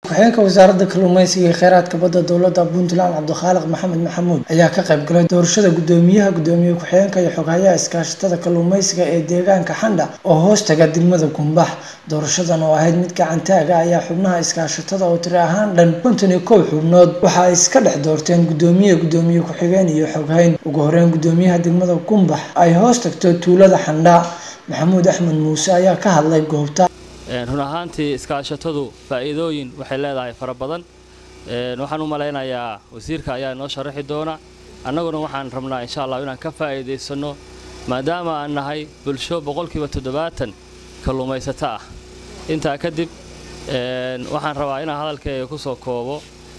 ku-xigeenka wasaaradda kalluumeysiga iyo kheyraadka badda dowladda puntland cabdikhaaliq maxamed maxamuud ayaa ka qayb galay doorashada gudoomiyaha gudoomiye ku-xigeenka iyo xoghayaha iskaashatada kalluumeysiga ee deegaanka xandha oo hoos taga degmada gumbax doorashadan oo ahayd mid gacantaaga ayaa xubnaha iskaashatada oo tiri ahaan dhan konton iyo kow xubnood waxa ay iska dhex doorteen gudoomiye gudoomiye ku-xigeen iyo xoghayn ugu horeyn gudoomiyaha degmada gumbax ay hoos tagto tuulada xandha maxamuud axmed muuse ayaa ka hadlay goobta run ahaantii iskaashatadu faa'iidooyin waxay leedahay fara badan waxaan u malaynayaa wasiirka ayaa inoo sharaxi doona annaguna waxaan rabnaa insha allah inaan ka faa'iidaysanno maadaama aan nahay bulsho boqolkiiba toddobaatan kalluumaysato ah intaa kadib waxaan rabaa inaan hadalkayga ku soo koobo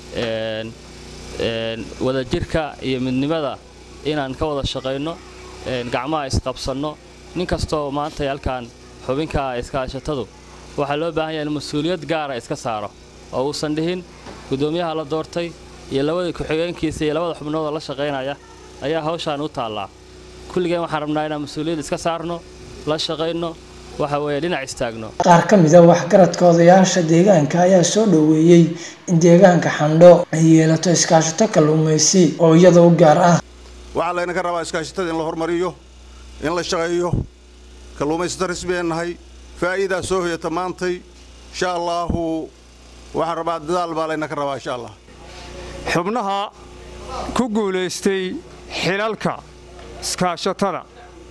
wadajirka iyo midnimada inaan ka wada shaqayno gacmaha isqabsanno nin kastoo maanta halkaan xubinka iskaashatadu waxaa loo baahan yahay in mas-uuliyad gaara iska saaro oo uusan dhihin gudoomiyaha la doortay iyo labada ku-xigeenkiisa iyo labada xubnoodoo la shaqaynaya ayaa hawshaan u taallaa kulligeen waxaan rabnaa inaan mas-uuliyad iska saarno la shaqayno waxa weeye dhinac istaagno qaar ka mid a waxgaradka odayaasha deegaanka ayaa soo dhoweeyey in deegaanka xandho ay yeelato iskaashato kalluumaysi oo iyada u gaar ah waxaa laynaka rabaa iskaashatada in la hormariyo in la shaqeeyo kalluumaysato rasmiyeen nahay faa'iidaa soo hoyata maantay insha allaahu waxaan rabaa dadaal baa laynaka rabaa insha allah xubnaha ku guulaystay xilalka iskaashatada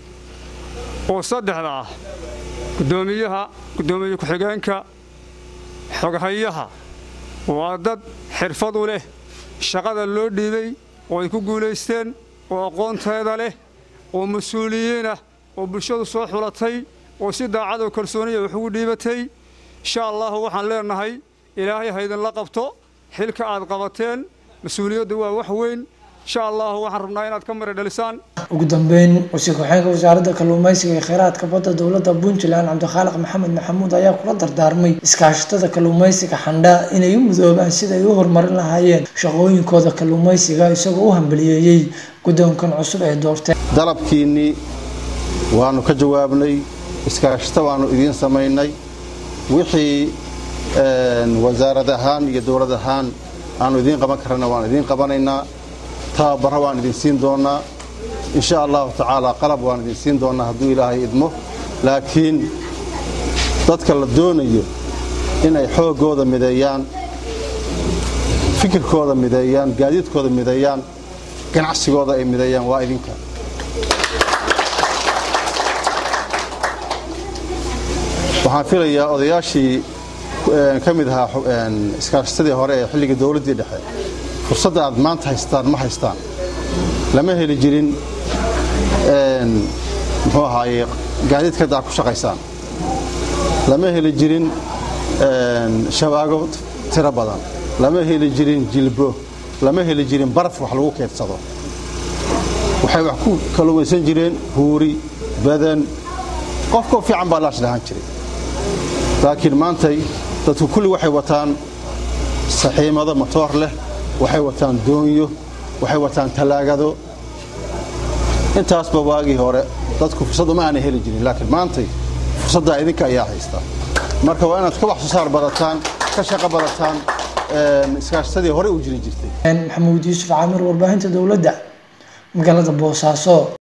oo saddexda ah guddoomiyaha guddoomiye ku-xigeenka xoghayaha waa dad xirfad u leh shaqada loo dhiibay oo ay ku guulaysteen oo aqoonteeda leh oo mas-uuliyiinah oo bulshadu soo xulatay oo si daacadoo kalsooniya wax ugu dhiibatay insha allahu waxaan leenahay ilaahay haydinla qabto xilka aad qabateen mas-uuliyaddu waa wax weyn insha allahu waxaan rabnaa inaad ka mari dhalisaan ugu dambeyn wasiir ku-xigeenka wasaaradda kalluumaysiga iyo kheyraadka badda dowladda puntland cabdikhaaliq maxamed maxamuud ayaa kula dardaarmay iskaashatada kalluumaysiga xandha inay u mudoobaan siday u horumarin lahaayeen shaqooyinkooda kalluumaysiga isagoo u hambaliyeeyey guddoonkan cusub ee doorteen dalabkiinnii waannu ka jawaabnay iskaashato waannu idiin samaynay wixii wasaarad ahaan iyo dowlad ahaan aanu idiin qaban karana waan idiin qabanaynaa tababarra waan idin siin doonnaa insha allahu tacaala qalab waan idin siin doonnaa hadduu ilaahay idmo laakiin dadka la doonayo inay xooggooda mideeyaan fikirkooda mideeyaan gaadiidkooda mideeyaan ganacsigooda ay mideeyaan waa idinka waxaan filayaa odayaashii ka mid ahaa iskaashatadii hore ee xilligii dowladdii dhexe fursadda aad maanta haystaan ma haystaan lama heli jirin muxuu ahaaye gaadiidka hadda aad ku shaqaysaan lama heli jirin shabaago tiro badan lama heli jirin jilbo lama heli jirin baraf wax lagu keedsado waxay wax ku kalluumaysan jireen huuri badan qofkoo fiican baa laash lahaan jiray laakiin maantay dadku kulli waxay wataan saxiimado matoor leh waxay wataan doonyo waxay wataan tallaagado intaasba waagii hore dadku fursad uma aanay heli jirin laakiin maantay fursaddaa idinka ayaa haystaa marka waa inaad ka wax soo saar badataan ka shaqo badataan iskaashatadii horey u jiri jirtay maxamuud yuusuf caamir warbaahinta dowladda magaalada boosaaso